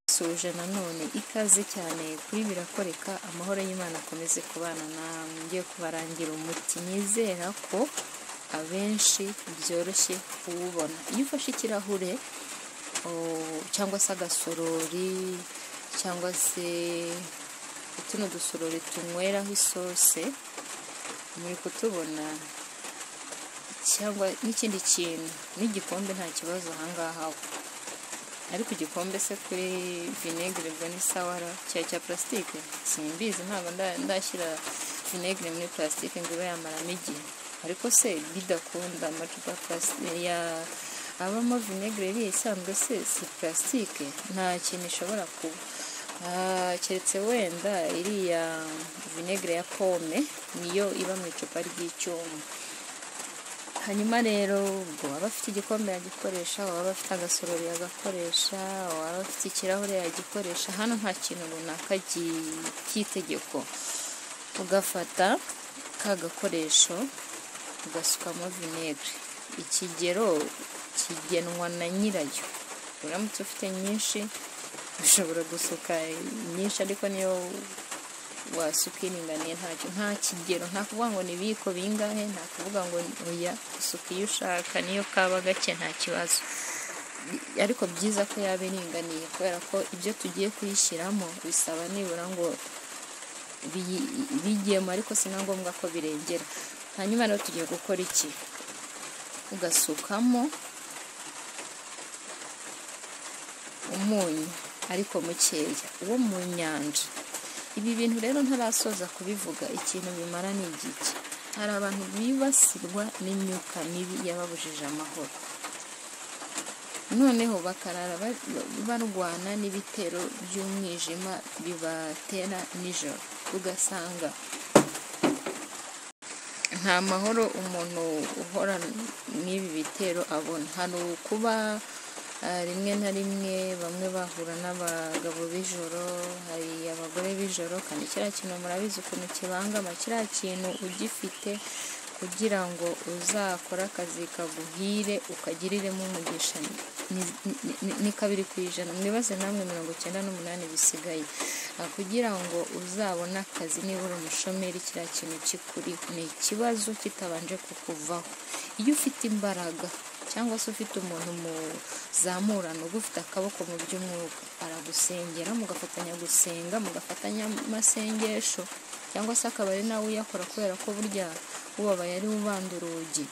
Dusoje nanone ikaze cyane kuri Birakoreka amahoro y'Imana akomeze kubana namwe ngiye kubarangira umuti nizera ko abenshi byoroshye kuwubona iyo ufashe ikirahure o- cyangwa se agasorori cyangwa se tuno dusorori tunyweraho isose muri kutubona cyangwa n'ikindi kintu n'igikombe nta kibazo ahangaha ariko igikombe se kuri vinegere ubwo ni sawara cya cya purasitike simbizi ntabwo nda- ndashyira vinegere muri purasitike ngo ibe yamaramo igihe ariko se bidakunda amacupa ya purasitike ya- abamo vinegere iriya isanzwe se si purasitike nta kintu ishobora kuba Ah, keretse wenda iriya vinegere ya pome niyo iba mu icupa ry'icyuma hanyuma rero ubwo waba afite igikombe yagikoresha waba afite agasorori yagakoresha waba afite ikirahure yagikoresha hano nta kintu runaka gi- cy'itegeko ugafata ka gakoresho ugasukamo vinegere ikigero kigenwa na nyirayo uramutse ufite nyinshi ushobora gusuka nyinshi ariko niyo wasuka iringaniye ntacyo nta kigero nta kuvuga ngo nibiko bingahe nta kuvuga ngo oya usuka iyo ushaka niyo kaba gake nta kibazo ariko byiza ko yaba iringaniye kubera ko ibyo tugiye kuyishyiramo bisaba nibura ngo biyi- bijyemo ariko si na ngombwa ko birengera hanyuma rero tugiye gukora iki ugasukamo umunyu ariko mukeya wo mu nyanja ibi bintu rero ntarasoza kubivuga ikintu bimara ni igiki hari abantu bibasirwa n'imyuka mibi yababujije amahoro noneho bakarara ba- ba- barwana n'ibitero by'umwijima bibatera nijoro ugasanga nta mahoro umuntu uhora n'ibi bitero abona hari kuba ah, rimwe na rimwe bamwe bahura n'abagabo b'ijoro hari abagore b'ijoro kandi kiriya kintu murabizi ukuntu kibangama kiriya kintu ugifite kugira ngo uzakore akazi kaguhire ukagiriremo umugisha ni- ni- ni- ni kabiri ku ijana mwibaze namwe mirongo icyenda n'umunani bisigaye Ah, kugira ngo uzabone akazi nibura umushomeri kiriya kintu kikuriho ni ikibazo kitabanje kukuvaho iyo ufite imbaraga cyangwa se ufite umuntu muzamurana uba ufite akaboko mu by'umwuka aragusengera mugafatanya gusenga mugafatanya amasengesho cyangwa se akaba ari nawe uyakora kubera ko burya ubabaye ari we ubanda urugi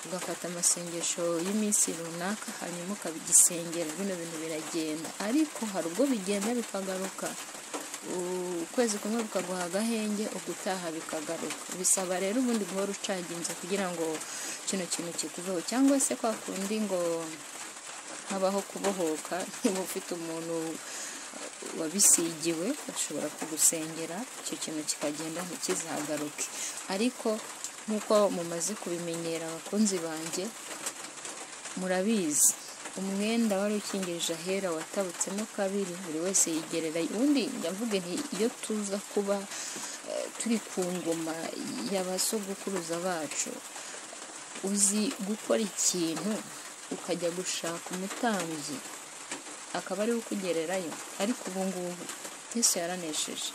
ugafata amasengesho y'iminsi runaka hanyuma ukabigisengera bino bintu biragenda ariko hari ubwo bigenda bikagaruka ukwezi kumwe bikaguha agahenge ugutaha bikagaruka bisaba rero ubundi guhora ucaginze kugira ngo kino kintu kikuveho cyangwa se kwa kundi ngo habaho kubohoka niba ufite umuntu wabisigiwe ashobora kugusengera icyo kintu kikagenda ntikizagaruke ariko nk'uko mumaze kubimenyera abakunzi banjye murabizi umwenda wari ukingirije ahera watabutsemo kabiri buri wese yigerera ubundi ndavuga nti iyo tuza kuba eh, turi ku ngoma y'abasogokuruza bacu uzi gukora ikintu ukajya gushaka umutambyi akaba ariwe ukugererayo ariko ubu ngubu yesu yaranesheje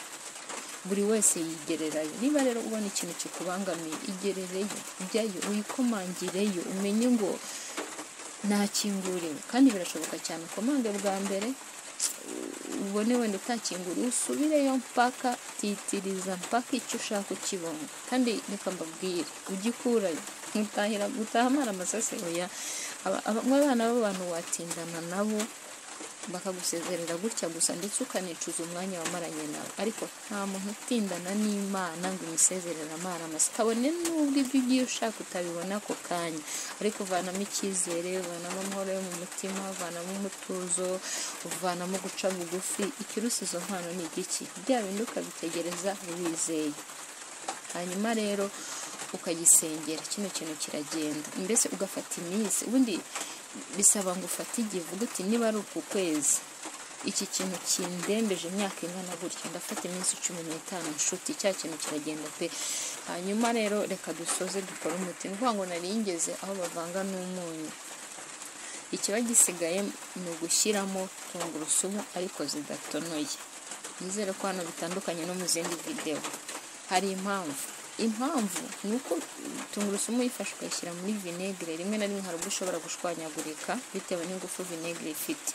buri wese yigererayo niba rero ubona ikintu kikubangamiye igerereyo jyayo wikomangireyo umenye ngo nakinguriwe kandi birashoboka cyane ukomange bwa mbere ubone wenda utakinguriwe usubireyo mpaka titiriza mpaka icyo ushaka ukibona kandi reka mbabwire ugikurayo mutahira gutaha amara amasase oya aba- aba- abana b'abantu watindana nabo bakagusezerera gutya gusa ndetse ukanicuza umwanya wamaranye nawe ariko nta muntu utindana n'imana ngo imusezerere amara amasa kabone n'ubwo ibyo ugiye ushaka utabibona ako kanya ariko uvanamo icyizere uvanamo amahoro yo mu mutima uvanamo umutuzo uvanamo guca bugufi ikirusi izo mpano ni igiki bya bindi ukabitegereza wizeye hanyuma rero ukagisengera kino kintu kiragenda mbese ugafata iminsi ubundi bisaba ngo ufate igihe uvuga uti niba ari uku kwezi iki kintu kindembeje imyaka ingana gutya ndafata iminsi cumi n'itanu nshuti cya kintu kiragenda pe hanyuma rero reka dusoze dukore umuti ni ukuvuga ngo nari ngeze aho bavanga n'umunyu ikiba gisigaye ni ugushyiramo tungurusumu ariko zidatonoye nizere ko hano bitandukanye no mu zindi videwo hari impamvu impamvu ni uko tungurusumu uyifashe ukayishyira muri vinegere rimwe na rimwe hari ubwo ushobora gushwanyagurika bitewe n'ingufu vinegere ifite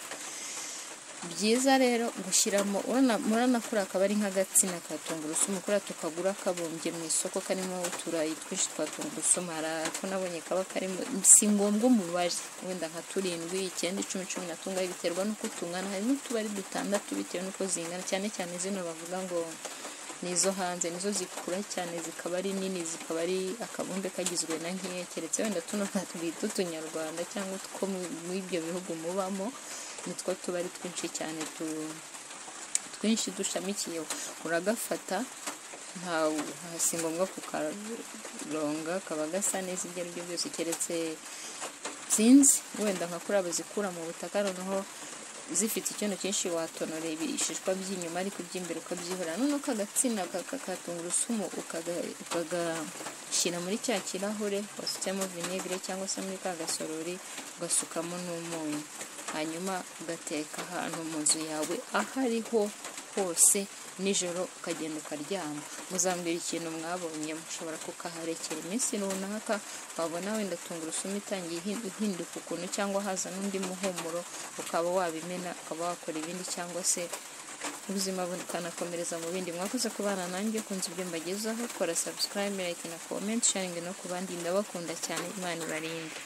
byiza rero gushyiramo urabona kuriya akaba ari nk'agatsina ka tungurusumu kuriya tukagura kabumbye mu isoko karimo uturayi twinshi twa tungurusumu hari ako nabonye kaba karimo si ngombwa umubare wenda nka turindwi icyenda icumi cumi na tungahe biterwa n'uko tungana hari n'utubari dutandatu bitewe n'uko zingana cyane cyane zino bavuga ngo ni izo hanze nizo zikura cyane zikaba ari nini zikaba ari akabumbe kagizwe na nkeya keretse wenda tuno twita utunyarwanda cyangwa two muri ibyo bihugu mubamo nitwo tuba ari twinshi cyane twinshi dushamikiyeho uragafata nta si ngombwa kukaronga kaba gasa neza ibyo ari byo byose keretse sinzi wenda nka kuri zikura mu butaka noneho zifite ikintu cyinshi watonora ibishishwa by'inyuma ariko iby'imbere ukabyihorera noneho ukagatsina tungurusumu ukagashyira muri cya kirahure wasutsemo vinegere cyangwa se muri ka gasorori ugasukamo n'umunyu hanyuma ugateka ahantu mu nzu yawe aho ariho hose nijoro ukagenda ukaryama muzambwira ikintu mwabonye mushobora kukaharekera iminsi runaka wabona wenda tungurusumu itangiye ihinduka ukuntu cyangwa haza n'undi muhumuro ukaba wabimena ukaba wakora ibindi cyangwa se ubuzima bukanakomereza mu bindi mwakoze kubana nanjye kunze ibyo mbagezaho kora subscribe like na comment sharing no ku bandi ndabakunda cyane imana ibarinde